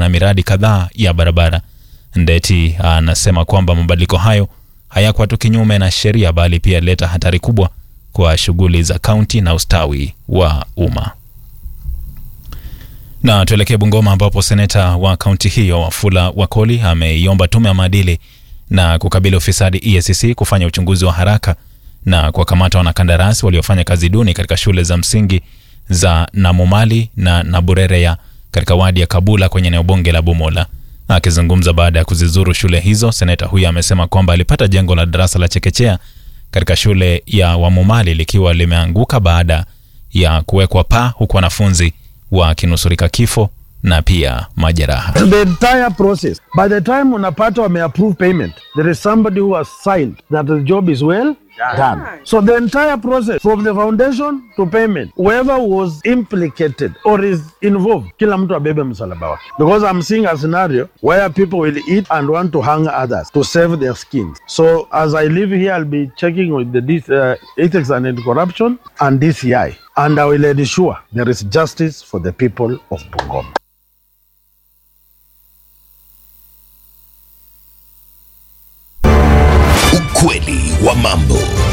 na miradi kadhaa ya barabara. Ndeti anasema kwamba mabadiliko hayo hayakuwa tu kinyume na sheria, bali pia leta hatari kubwa kwa shughuli za kaunti na ustawi wa umma. Na tuelekee Bungoma ambapo seneta wa kaunti hiyo Wafula Wakoli ameiomba tume ya maadili na kukabili ufisadi EACC kufanya uchunguzi wa haraka na kuwakamata wanakandarasi waliofanya kazi duni katika shule za msingi za Namumali na Naburereya katika wadi ya Kabula kwenye eneo bunge la Bumola. Akizungumza baada ya kuzizuru shule hizo, seneta huyo amesema kwamba alipata jengo la darasa la chekechea katika shule ya Wamumali likiwa limeanguka baada ya kuwekwa paa, huku wanafunzi wakinusurika kifo na pia majeraha. the entire process by the time unapata wameapprove payment there is somebody who has signed that the job is well done so the entire process from the foundation to payment whoever was implicated or is involved kila mtu abebe msalaba wake because i'm seeing a scenario where people will eat and want to hang others to save their skins so as i live here i'll be checking with the D- uh, ethics and anti-corruption and dci and i will ensure there is justice for the people of bungoma Ukweli wa mambo.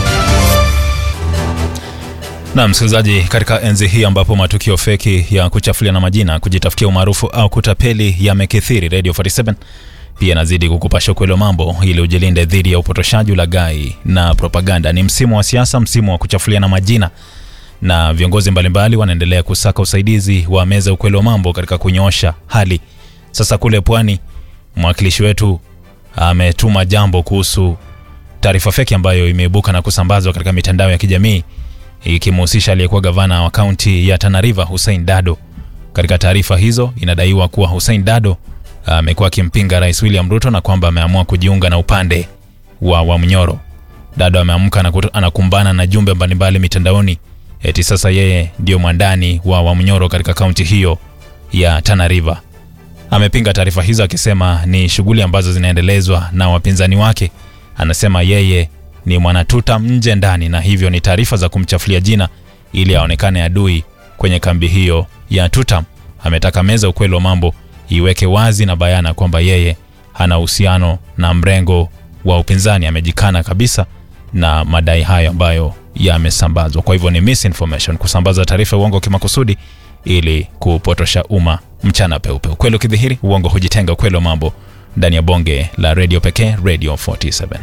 Na msikilizaji, katika enzi hii ambapo matukio feki ya kuchafuliana majina, kujitafutia umaarufu au kutapeli yamekithiri, Radio 47 pia inazidi kukupasha ukweli wa mambo ili ujilinde dhidi ya upotoshaji, ulaghai na propaganda. Ni msimu wa siasa, msimu wa kuchafuliana majina, na viongozi mbalimbali wanaendelea kusaka usaidizi wa meza ukweli wa mambo katika kunyoosha hali. Sasa kule pwani, mwakilishi wetu ametuma jambo kuhusu taarifa feki ambayo imeibuka na kusambazwa katika mitandao ya kijamii ikimhusisha aliyekuwa gavana wa kaunti ya Tana River Hussein Dado. Katika taarifa hizo inadaiwa kuwa Hussein Dado amekuwa akimpinga Rais William Ruto na kwamba ameamua kujiunga na upande wa Wamnyoro. Dado ameamka na kutu- anakumbana na jumbe mbalimbali mitandaoni eti sasa yeye ndio mwandani wa Wamnyoro katika kaunti hiyo ya Tana River. Amepinga taarifa hizo akisema ni shughuli ambazo zinaendelezwa na wapinzani wake. Anasema yeye ni mwanatuta nje ndani, na hivyo ni taarifa za kumchafulia jina ili aonekane adui kwenye kambi hiyo ya Tutam. Ametaka meza ukweli wa mambo iweke wazi na bayana kwamba yeye hana uhusiano na mrengo wa upinzani. Amejikana kabisa na madai hayo ambayo yamesambazwa. Kwa hivyo ni misinformation, kusambaza taarifa ya uongo kimakusudi ili kupotosha umma mchana peupe. Ukweli ukidhihiri, uongo hujitenga. Ukweli wa mambo ndani ya bonge la redio pekee, Radio 47.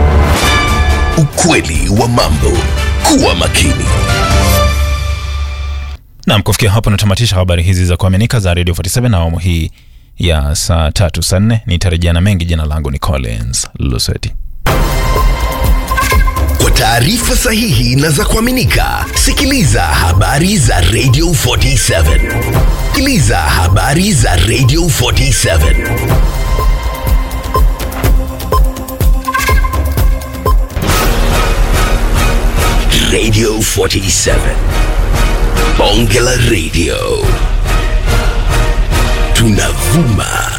Ukweli wa mambo. Kuwa makini. Naam, kufikia hapo natamatisha habari hizi za kuaminika za Radio 47 na awamu hii ya saa tatu saa nne. Nitarejea na mengi. Jina langu ni Collins Luseti. Kwa taarifa sahihi na za kuaminika, sikiliza habari za Radio 47. Sikiliza habari za Radio 47. Radio 47. Bonge la Radio. Tunavuma